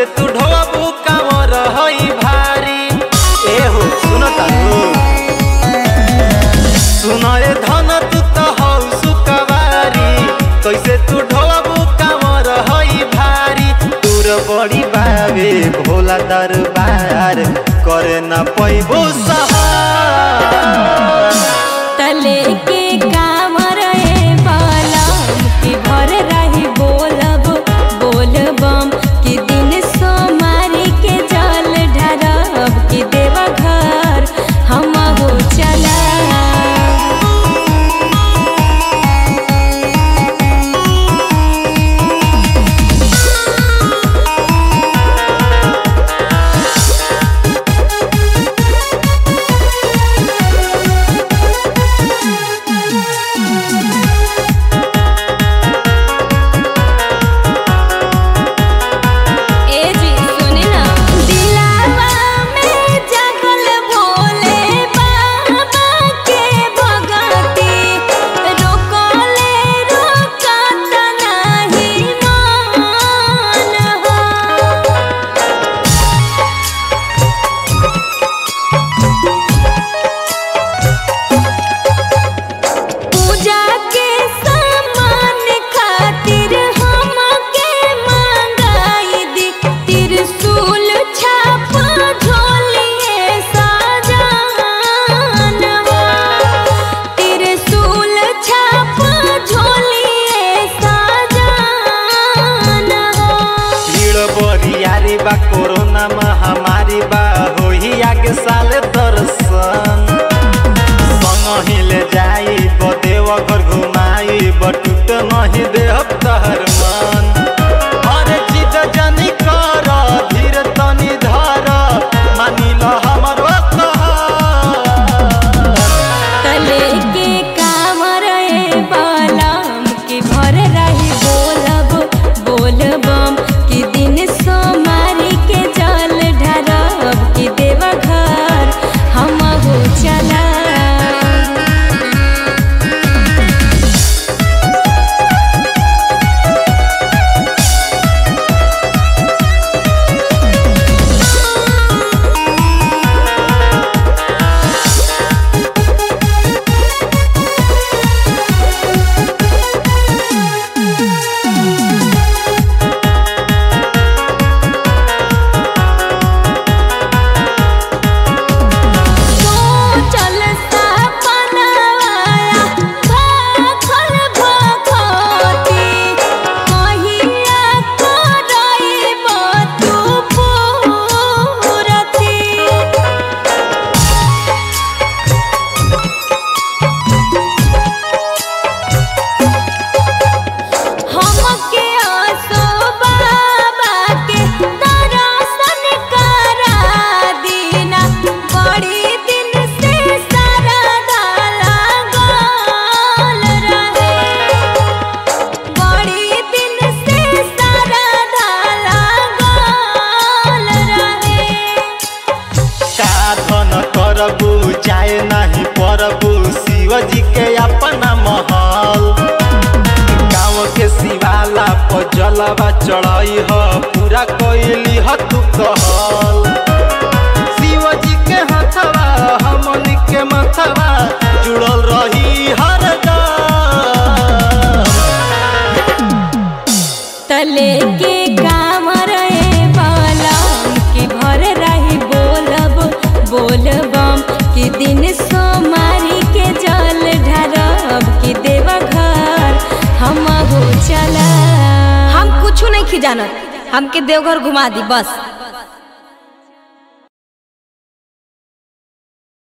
तू ढोबू कांवर हई भारी ए हो सुनो तारू सुनो ए धन तू तो हौ सुकवारी कैसे तू ढोबू कांवर हई भारी दूर बड़ी बावे भोला दरबार करे ना पैबो सहार तले के कामर ए बालम की भर रही बोलब बोलबम कि दिन सोमारी के जल ढरब कि देवा घर हम हो चला ए जी सुनी ना दिलावा में जगल भोले बाबा के भगती रोकले रोकत नहीं मान हो पूजा के सामान खातिर हमके मंगाई दी त्रिशूल छाप झोलिए सजानवा त्रिशूल छाप झोलिए सजानवा भीड़ बरियारी बा कोरोना महामारी बा होही आगे साल दर्शन संग ले जाई बदेव घर घुमाई बटूट नहीं देहब तहर मन अरे जिद जनी कर धीर तनी धर मानी ल हमर कहर तले के कामर ए बालम की भर रही बोलब बोलबम कि दिन सोमारी के जल ढरब कि देवा घर हम हो चला चल सपनवाया भाखल भखती कहिया करइब तू पूरती हमके आसो बाबा के दर्शन करा दीना बड़ी दिन से सरदा लागल रहे बड़ी दिन से सरदा लागल रहे साधन करबू चाहे नहीं परबू शिव जी के अपना महल गाँव के शिवाला पर जलवा चढ़ाई ह पूरा कैली ह तू कहल शिव जी के हथवा हमन के मथवा जुड़ल रही हरदम तले के कामर ए बालम की भर रही बोलब बोलबम कि दिन सोमारी के जल ढरब कि देवा घर हम हो चला हम कुछ नहीं जानत हमके देवघर घुमा दी बस